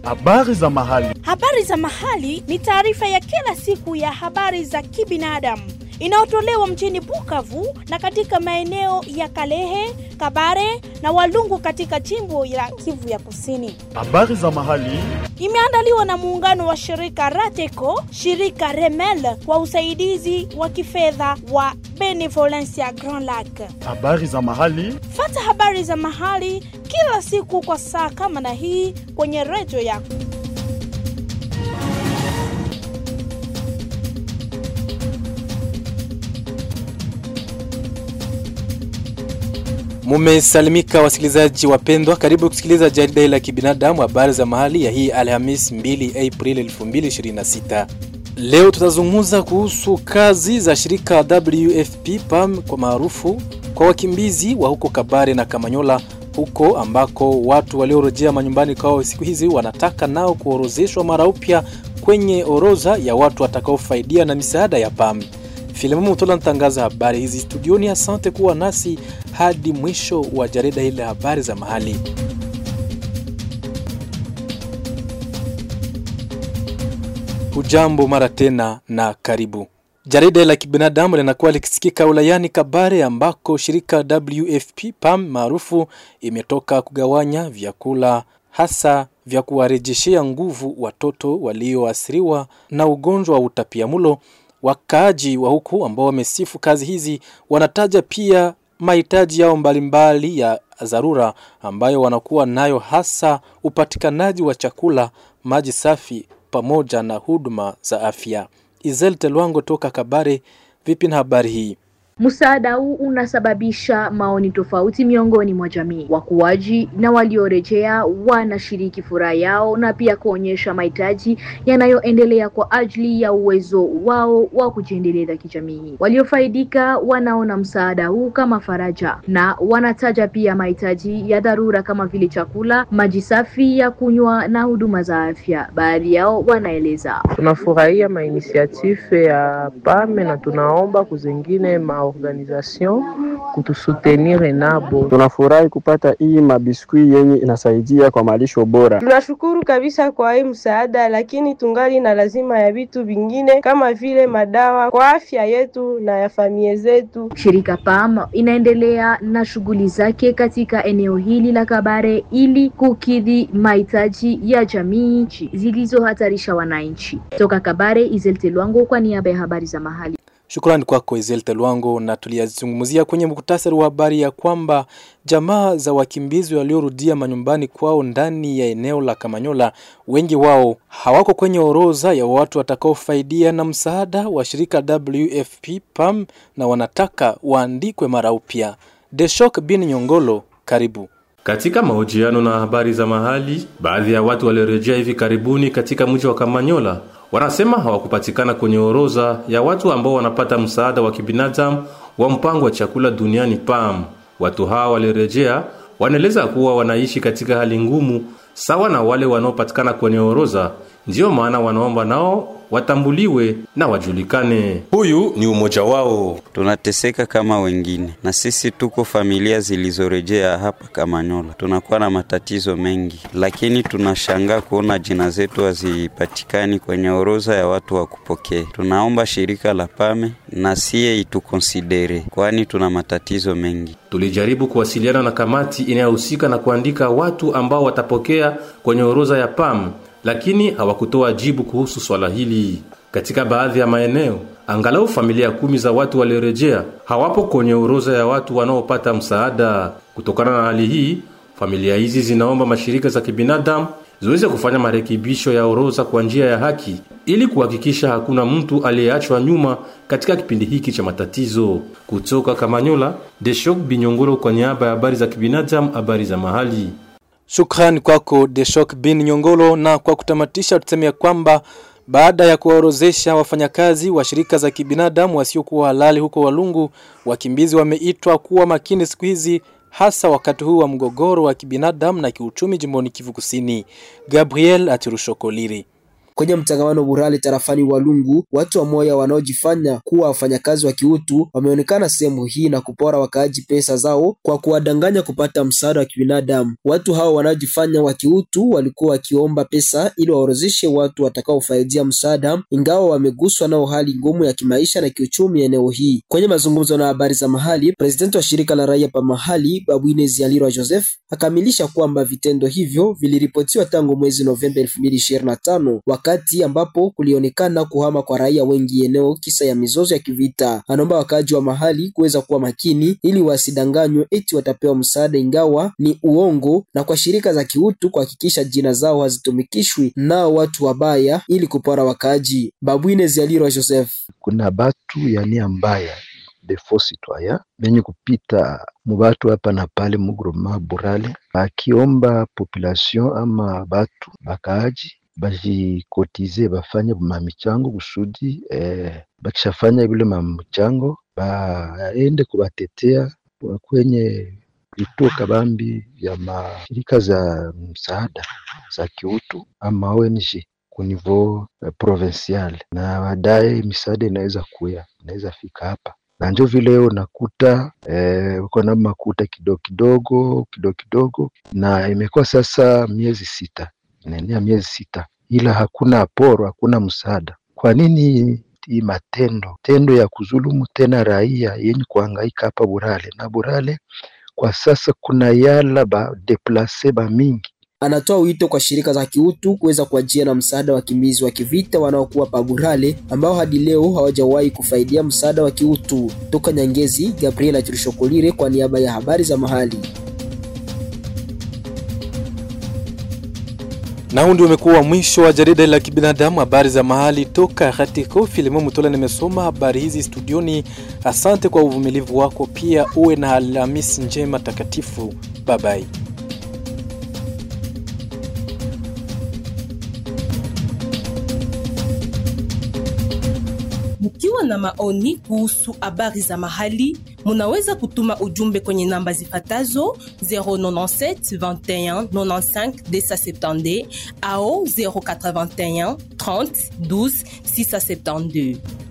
Habari za mahali. Habari za mahali ni taarifa ya kila siku ya habari za kibinadamu inayotolewa mjini Bukavu na katika maeneo ya Kalehe, Kabare na Walungu katika jimbo la Kivu ya Kusini. Habari za mahali. Imeandaliwa na muungano wa shirika Rateco, shirika Remel kwa usaidizi wa kifedha wa Benevolencia Grand Lac. Habari za mahali. Fata habari za mahali kila siku kwa saa kama na hii kwenye redio yako. Mumesalimika wasikilizaji wapendwa, karibu kusikiliza jarida hili la kibinadamu, habari za mahali ya hii Alhamis 2 Aprili 2026. Leo tutazungumza kuhusu kazi za shirika WFP PAM kwa maarufu kwa wakimbizi wa huko Kabare na Kamanyola, huko ambako watu waliorejea manyumbani kwao siku hizi wanataka nao kuorozeshwa mara upya kwenye orodha ya watu watakaofaidia na misaada ya PAM. Filamu Mutola natangaza habari hizi studioni. Asante kuwa nasi hadi mwisho wa jarida hili la habari za mahali. Hujambo mara tena na karibu. Jarida la kibinadamu linakuwa likisikika wilayani Kabare ambako shirika WFP PAM maarufu imetoka kugawanya vyakula hasa vya kuwarejeshea nguvu watoto walioathiriwa na ugonjwa wa utapiamlo. Wakaaji wa huku ambao wamesifu kazi hizi wanataja pia mahitaji yao mbalimbali ya dharura ambayo wanakuwa nayo, hasa upatikanaji wa chakula, maji safi pamoja na huduma za afya. Izel Telwango toka Kabare, vipi na habari hii? Msaada huu unasababisha maoni tofauti miongoni mwa jamii. Wakuaji na waliorejea wanashiriki furaha yao na pia kuonyesha mahitaji yanayoendelea kwa ajili ya uwezo wao wa kujiendeleza kijamii. Waliofaidika wanaona msaada huu kama faraja na wanataja pia mahitaji ya dharura kama vile chakula, maji safi ya kunywa na huduma za afya. Baadhi yao wanaeleza: tunafurahia mainisiative ya PAME na tunaomba kuzengine ma organisation kutusutenire nabo. Tunafurahi kupata hii mabiskui yenye inasaidia kwa malisho bora. Tunashukuru kabisa kwa hii msaada, lakini tungali na lazima ya vitu vingine kama vile madawa kwa afya yetu na ya familia zetu. Shirika PAM inaendelea na shughuli zake katika eneo hili la Kabare ili kukidhi mahitaji ya jamii zilizohatarisha wananchi. Toka Kabare, Izel Telwango kwa niaba ya habari za mahali. Shukrani kwako Ezel Telwango. Na tuliyazungumzia kwenye muktasari wa habari ya kwamba jamaa za wakimbizi waliorudia manyumbani kwao ndani ya eneo la Kamanyola, wengi wao hawako kwenye orodha ya watu watakaofaidia na msaada wa shirika WFP PAM na wanataka waandikwe mara upya. Deshok bin Nyongolo, karibu. Katika mahojiano na habari za mahali, baadhi ya watu waliorejea hivi karibuni katika mji wa Kamanyola wanasema hawakupatikana kwenye orodha ya watu ambao wanapata msaada wa kibinadamu wa mpango wa chakula duniani PAM. Watu hawa walirejea wanaeleza kuwa wanaishi katika hali ngumu sawa na wale wanaopatikana kwenye orodha, ndiyo maana wanaomba nao watambuliwe na wajulikane. Huyu ni umoja wao. Tunateseka kama wengine, na sisi tuko familia zilizorejea hapa Kamanyola. Tunakuwa na matatizo mengi, lakini tunashangaa kuona jina zetu hazipatikani kwenye orodha ya watu wa kupokea. Tunaomba shirika la PAME na siye itukonsidere, kwani tuna matatizo mengi. Tulijaribu kuwasiliana na kamati inayohusika na kuandika watu ambao watapokea kwenye orodha ya PAM lakini hawakutoa jibu kuhusu swala hili. Katika baadhi ya maeneo, angalau familia kumi za watu waliorejea hawapo kwenye orodha ya watu wanaopata msaada. Kutokana na hali hii, familia hizi zinaomba mashirika za kibinadamu ziweze kufanya marekebisho ya orodha kwa njia ya haki ili kuhakikisha hakuna mtu aliyeachwa nyuma katika kipindi hiki cha matatizo. Kutoka Kamanyola, Deshok Binyongoro kwa niaba ya habari za kibinadamu, habari za mahali. Shukrani kwako Deshok bin Nyongolo. Na kwa kutamatisha, tuseme kwamba baada ya kuwaorozesha wafanyakazi wa shirika za kibinadamu wasiokuwa halali huko Walungu, wakimbizi wameitwa kuwa makini siku hizi, hasa wakati huu wa mgogoro wa kibinadamu na kiuchumi jimboni Kivu Kusini. Gabriel Atirushokoliri Kwenye mtangamano Burale tarafani Walungu, watu wa moya wanaojifanya kuwa wafanyakazi wa kiutu wameonekana sehemu hii na kupora wakaaji pesa zao kwa kuwadanganya kupata msaada wa kibinadamu. Watu hao wanaojifanya wa kiutu walikuwa wakiomba pesa ili waorozeshe watu watakaofaidia msaada, ingawa wameguswa nao hali ngumu ya kimaisha na kiuchumi eneo hii. Kwenye mazungumzo na habari za mahali, presidenti wa shirika la raia pa mahali Babwine Zialirwa Joseph akamilisha kwamba vitendo hivyo viliripotiwa tangu mwezi Novemba 2025 wakati ambapo kulionekana kuhama kwa raia wengi eneo kisa ya mizozo ya kivita. Anaomba wakaaji wa mahali kuweza kuwa makini ili wasidanganywe eti watapewa msaada, ingawa ni uongo, na kwa shirika za kiutu kuhakikisha jina zao hazitumikishwi nao watu wabaya ili kupora wakaaji. Babwine Zialirwa Joseph: kuna batu ya nia mbaya de faux citoyen benye kupita mubatu hapa na pale mugroma Burale bakiomba population ama batu bakaaji bajikotize bafanye mamichango kusudi eh, bakishafanya vile mamichango baende kubatetea kwenye vituo kabambi vya mashirika za msaada za kiutu ama ONG kunivou eh, provincial, na baadaye misaada inaweza kuya inaweza fika hapa na njo vile unakuta eh, uko na makuta kidogo kidogo kidogo kidogo, na imekuwa sasa miezi sita, inaenea miezi sita, ila hakuna aporo, hakuna msaada. Kwa nini hii matendo tendo ya kuzulumu tena raia yenye kuhangaika hapa Burale na Burale kwa sasa kuna yala ba deplase ba mingi Anatoa wito kwa shirika za kiutu kuweza kuajia na msaada wa wakimbizi wa kivita wanaokuwa Paburale ambao hadi leo hawajawahi kufaidia msaada wa kiutu. Toka Nyangezi, Gabriela Chirishokolire kwa niaba ya habari za mahali. Na huu ndio umekuwa mwisho wa jarida la kibinadamu, habari za mahali toka Hatiko Filimo Mutola. Nimesoma habari hizi studioni. Asante kwa uvumilivu wako, pia uwe na Alhamisi njema takatifu. Babai. Mkiwa na maoni kuhusu habari za mahali, munaweza kutuma ujumbe kwenye namba zifatazo 097 21 95 270 au 081 30 12 672.